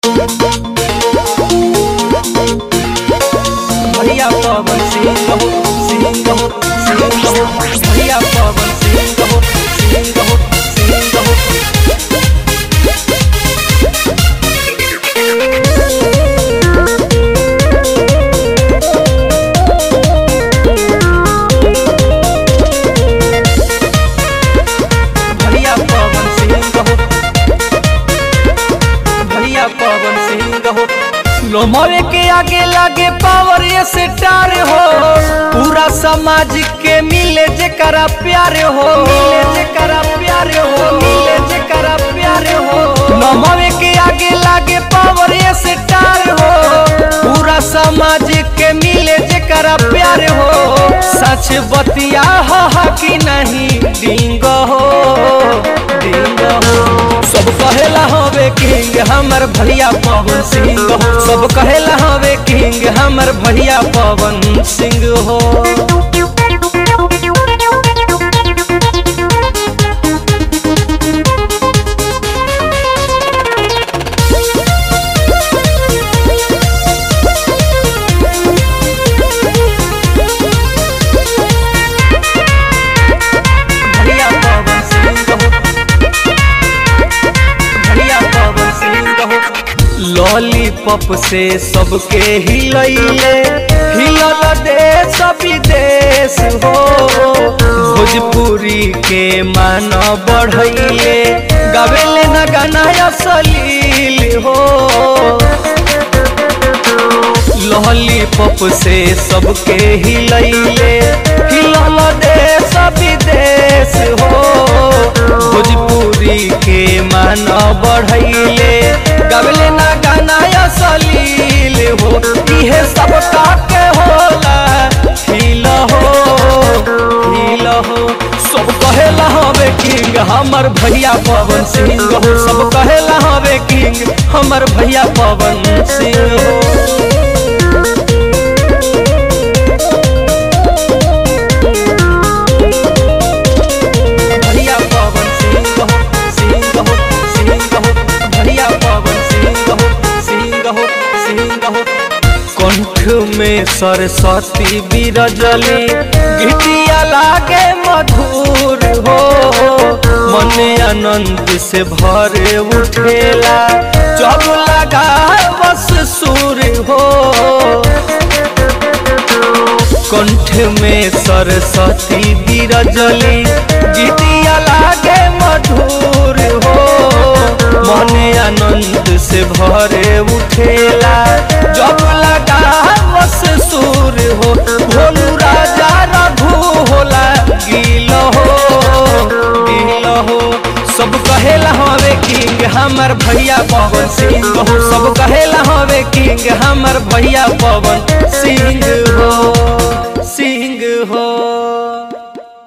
भैया पवन सिंह हो सिंह हो सिंह हो भैया पवन सिंह हो सिंह हो सिंह हो भैया पवन सिंह हो भैया पवन सिंह हो लोमवे के आगे लागे पावर ये स्टार हो पूरा समाज के मिले जेकरा प्यार हो मिले जेकरा प्यार हो मिले जेकरा प्यार हो लोमवे के आगे लागे पावर ये स्टार हो पूरा समाज के मिले जेकरा प्यार हो सच बतिया हो कि नहीं डिंग हो डिंग हो सब कहेला हवे किंग हमर भैया पवन सिंह हो सब कहेला हवे किंग हमर भैया पवन सिंह हो भैया पवन सिंह हो भैया पवन सिंह हो लॉलीपॉप से सबके हिलैले हिलल देश विदेश हो भोजपुरी के मान बढ़ैले गावेले न गाना असलील हो लॉलीपॉप से सबके हिलैले हिलल देश विदेश हो भोजपुरी के मान बढ़ैले गबले ना गाना असलील हो इहे सब के होला हिल हो हिल हो सब कहेला हवे किंग हमर भैया पवन सिंह हो सब कहेला हवे किंग हमर भैया पवन सिंह हो भैया पवन सिंह हो सिंह हो सिंह हो भैया पवन सिंह हो सिंह हो सिंह हो कंठ में सरस्वती बिरजली गीतिया लागे मधुर हो मन आनंद से भरे उठेला जब लगा बस सुर हो कंठ में सरस्वती बिरजली गीतिया लागे मधुर हो मन आनंद से भरे उठेला जब लगा बस सुर हो भोलू राजा रघु होला गील हो गील हो सब कहेला हवे किंग हमर भैया पवन सिंह हो सब कहेला हवे किंग हमर भैया पवन सिंह हो